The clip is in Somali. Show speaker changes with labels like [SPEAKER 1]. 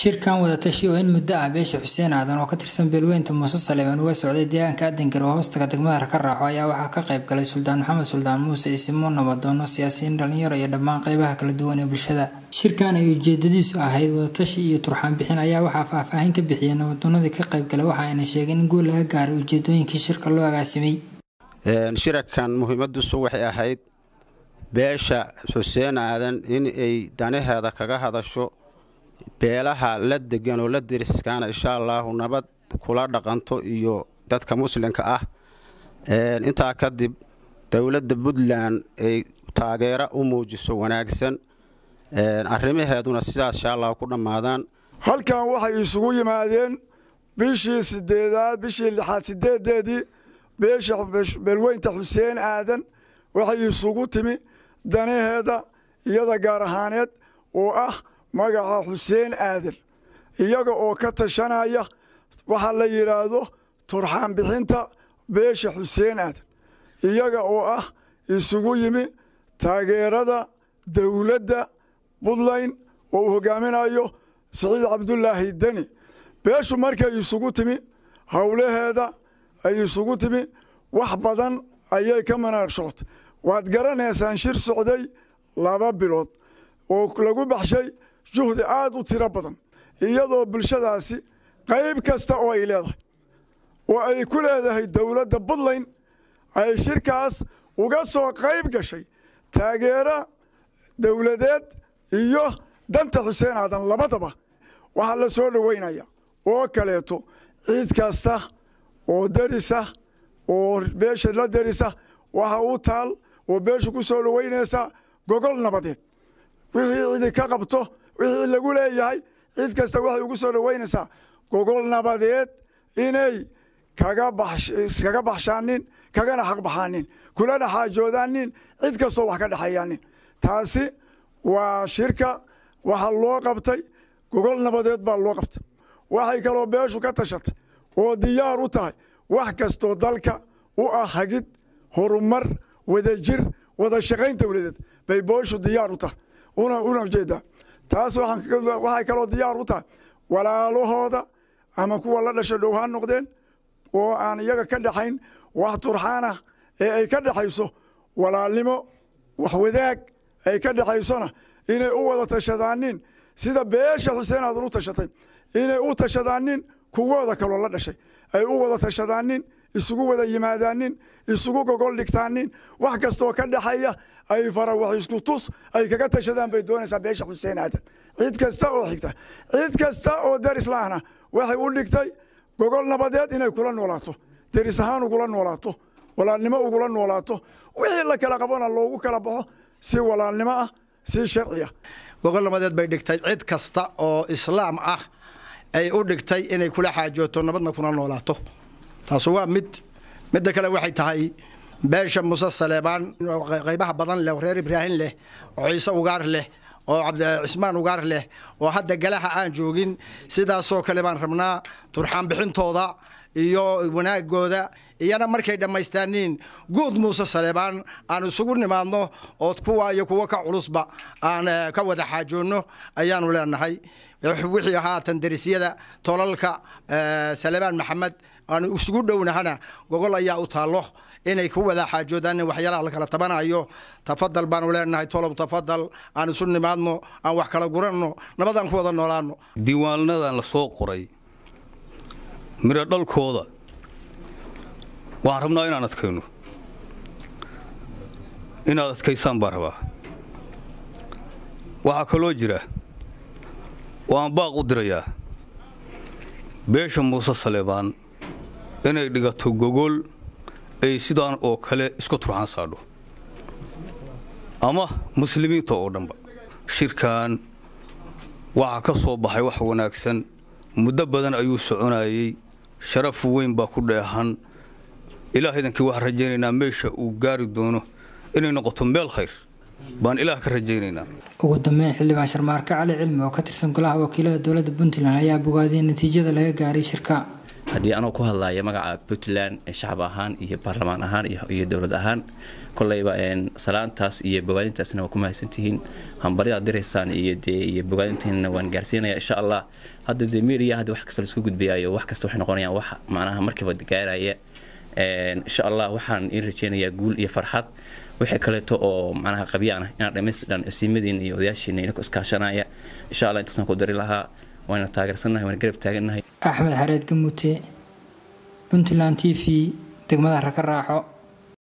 [SPEAKER 1] shirkan wadatashi oo in muddo ah beesha xuseen aadan oo ka tirsan beelweynta muuse saleeman uga socday deegaanka adangar oo hoostaga degmada raka raaxo ayaa waxaa ka qayb galay suldaan maxamed suldaan muuse isimo nabadoono siyaasiyiin dhalinyaro iyo dhammaan qeybaha kala duwan ee bulshada shirkan ay ujeedadiisu ahayd wadatashi iyo turxaan bixin ayaa waxaa faahfaahin ka bixiyay nabadoonadii ka qayb galay waxa ayna sheegeen in guul laga gaaray ujeedooyinkii shirka loo agaasimay
[SPEAKER 2] shirarkan muhiimadiisu waxay ahayd beesha xuseen aadan in ay danaheeda kaga hadasho beelaha la degan oo la deriskaana insha allaahu nabad kula dhaqanto iyo dadka muslimka ah intaa kadib dowladda puntland ay taageero u muujiso wanaagsan arrimaheeduna sidaas insha allahu ku dhammaadaan
[SPEAKER 3] halkan waxay isugu yimaadeen bishii sideedaad bishii lixaad sideedeedii beesha beelweynta xuseen aadan waxay isugu timi danaheeda iyada gaar ahaaneed oo ah magaca xuseen aadan iyaga oo ka tashanaya waxaa la yidhaahdo turxaan bixinta beesha xuseen aadan iyaga oo ah isugu yimi taageerada dowladda puntland oo uu hogaaminayo siciid cabdulaahi deni beeshu markay isugu timi howlaheeda ay isugu timi wax badan ayay ka manaaqshootay waad garanaysaan shir socday laba bilood oo lagu baxshay juhdi aada u tiro badan iyadoo bulshadaasi qayb kasta oo ay leedahay oo ay ku leedahay dowladda puntland ay shirkaas uga soo qayb gashay taageero dowladeed iyo danta xuseen aadan labadaba waxaa la soo dhoweynaya oo kaleeto ciid kasta oo derisa oo beesha la derisa waxa u taal oo beesha ku soo dhoweynaysa gogol nabadeed wixii cidi ka qabto wixii lagu leeyahay cid kasta waxay ugu soo dhoweynaysaa gogol nabadeed inay kaga baxshaanin kagana xaq baxaanin kulana xaajoodaanin cid kastoo wax ka dhexeeyaanin taasi waa shirka waxa loo qabtay gogol nabadeed baa loo qabtay waxay kaloo beeshu ka tashatay oo diyaar u tahay wax kastoo dalka u ah hagid horumar wadajir wada shaqayn dowladeed bay beeshu diyaar u tahay una ujeedaa taas waxay kaloo diyaar u tahay walaalahooda ama kuwa la dhasha dhow ha noqdeen oo aan iyaga ka dhexayn wax turxaanah ee ay ka dhexayso walaalnimo wax wadaag ay ka dhexaysona inay u wada tashadaanin sida beesha xuseen aadan u tashatay inay u tashadaanin kuwooda kaloo la dhashay ay u wada tashadaanin isugu wada yimaadaanin isugu gogol dhigtaanin wax kastoo ka dhexeeya ay fara wax isku tus ay kaga tashadaan bay doonaysaa beesha xuseen aadan cid kasta oo xigta cid kasta oo deris laahna waxay u dhigtay gogol nabadeed inay kula noolaato deris ahaan ugula noolaato walaalnimo ugula noolaato wixii la kala qabona loogu kala baxo si walaalnimo ah si sharciya
[SPEAKER 4] gogol nabadeed bay dhigtay cid kasta oo islaam ah ay u dhigtay inay kula xaajooto nabadna kuna noolaato taasu waa mid midda kale waxay tahay beesha muse saleebaan qaybaha badan leh oo reer ibraahim leh oo ciise ugaar leh oo cismaan ugaar leh oo hadda galaha aan joogin sidaasoo kale baan rabnaa turxaan bixintooda iyo wanaagooda iyana markay dhammaystaaniin guud muuse saleebaan aan isugu nimaadno ood kuwa iyo kuwo ka culusba aan ka wada xaajoonno ayaanu leenahay wixii haatan derisyada tolalka saleebaan maxamed aanu isugu dhownahana gogol ayaa u taallo inay ku wada xaajoodaan waxyaalaha la kala tabanayo tafadal baanu leenahay tolob tafadal aan isu nimaadno aan wax kala guranno nabadaan ku wada noolaano
[SPEAKER 5] diiwaanadan la soo qoray midho dhalkooda waxaan rabnaa inaan adkayno inaad adkaysaan baan rabaa waxaa kaloo jira waan baaq u dirayaa beesha muuse saleebaan inay dhigato gogol ay sidaan oo kale isku turxaan saadho ama muslimiinta oo dhanba shirkan waxaa ka soo baxay wax wanaagsan muddo badan ayuu soconayey sharaf weyn baa ku dheehan ilaah idankii waxaan rajaynaynaa meesha uu gaari doono inay noqoto meel khayr baan ilaah ka rajaynaynaa
[SPEAKER 1] ugu dambeyn xildhibaan sharmaarke cali cilmi oo ka tirsan golaha wakiilada dowladda puntland ayaa bogaadiyay natiijada laga gaaray shirka
[SPEAKER 6] haddii anoo ku hadlaya magaca puntland shacab ahaan iyo baarlamaan ahaan iyo dowlad ahaan koleyba salaantaas iyo bogaadintaasna waa ku mahadsantihiin hambaryadaad diraysaan iyo dee iyo bogaadintiina waan gaarsiinaya insha allah hadda dee media hadda wax kasta laisku gudbayaayo wax kasta waxay noqonayaan wax macnaha markiiba gaaraya insha allah waxaan iin rajeynayaa guul iyo farxad wixii kaleeto oo macnaha qabyaana inaad dhammaystidhan isiimadiina iyo odayaashiina inako iskaashanaya insha allah intaasaan ku dari lahaa waana taageersannahay waana garab taagannahay
[SPEAKER 1] axmed xareed gamuute puntland t v degmada raka raaxo